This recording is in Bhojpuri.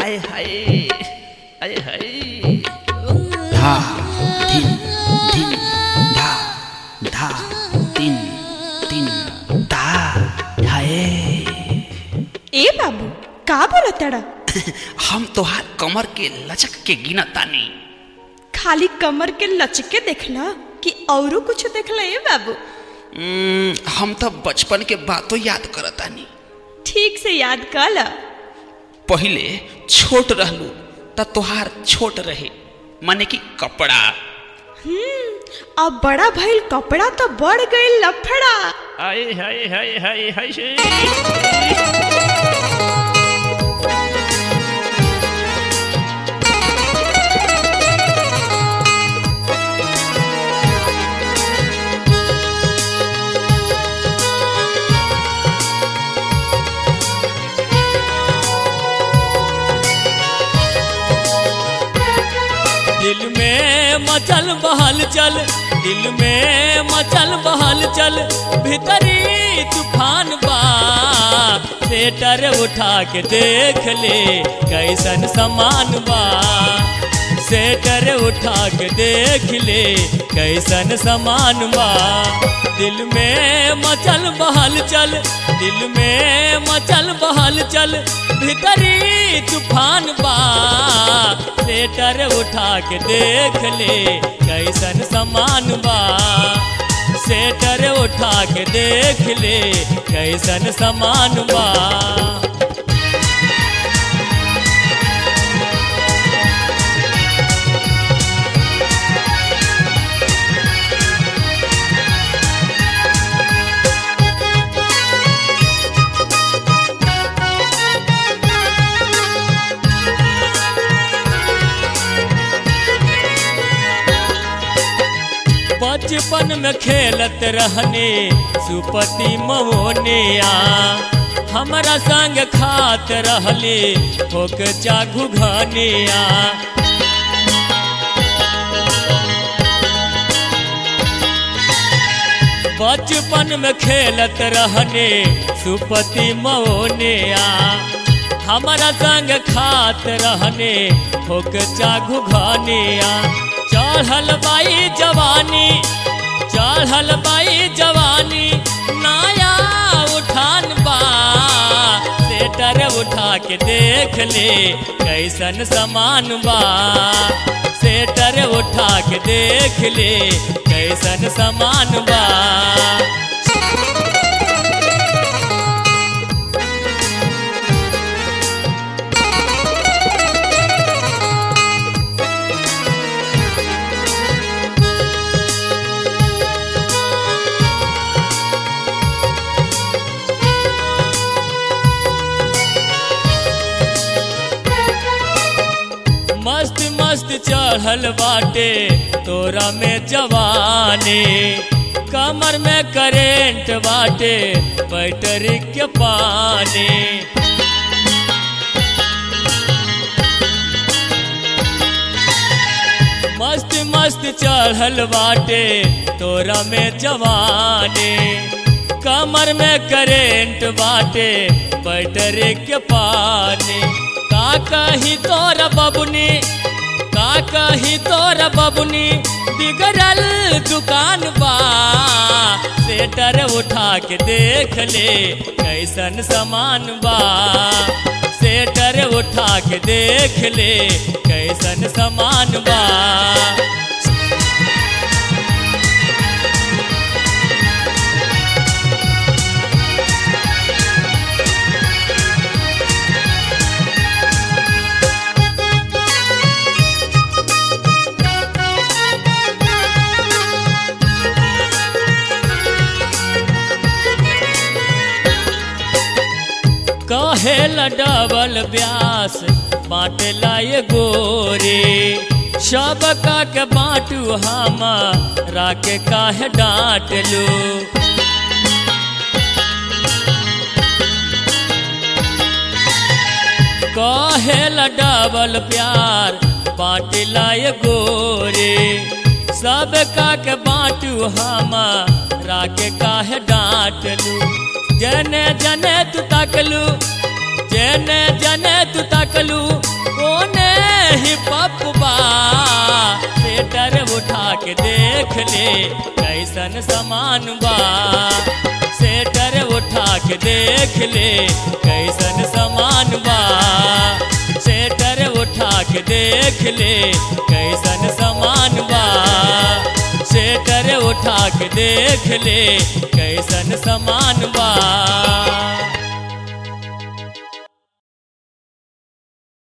आय हाय आय हाय धा धिन धिन धा धा तिन तिन धा हाय ए बाबू का बोलताड़ा हम तोहार कमर के लचक के गिना तानी खाली कमर के लचके देखला कि औरो कुछ देखला ए बाबू उम्म, हम तो बचपन के बातों याद करतानी ठीक से याद कर ला पहिले छोट रहलू त तोहार छोट रहे माने कि कपड़ा अब बड़ा भइल कपड़ा तो बढ़ गई लफड़ा आय हाय हाय हाय हाय दिल में मचल बहल चल दिल में मचल बहल चल भीतरी तूफान बा सेटर उठा के देख ले कैसन समान बा सेटर उठा के देख ले कैसन समान बा दिल में मचल बहल चल दिल में मचल बहल चल भीतरी तूफान बा सेटर उठा के देख ले कैसन समान बा सेटर उठा के देख ले कैसन समान बा बचपन में खेलत रहने सुपति मवनिया हमरा संग खात रहले होक चाघु घनिया बचपन में खेलत रहने सुपति मवनिया हमरा संग खात रहने होक चाघु घनिया चढ़ल बाई जवानी चढ़ल बाई जवानी नाया उठान बा सेटर उठा के देख ले कैसन समान बा सेटर उठा के देख ले कैसन समान बा मस्त मस्त चढ़ल बाटे तोरा में जवानी कमर में करेंट बाटे बैटरी के पानी मस्त मस्त चढ़ल बाटे तोरा में जवानी कमर में करेंट बाटे बैटरी के पानी का कही तोरा बबुनी का कही तोरा बबुनी बिगड़ल दुकान बा सेटर उठा के देख ले कैसन समान बा सेटर उठा के देख ले कैसन समान बा कहेला डबल ब्यास बाटला ये गोरे सब का के बाटू हम राके काहे डांट लो कहेला डबल प्यार बाटला ये गोरे सब का के बाटू हम राके काहे डांट लू जने जने तू तकलू जने जने तू तकलू देख ले कैसन समान बा सेटर उठा के देख ले कैसन समान बा सेटर उठा के देख ले कैसन समान बा सेटर उठा के देख ले कैसन समान बा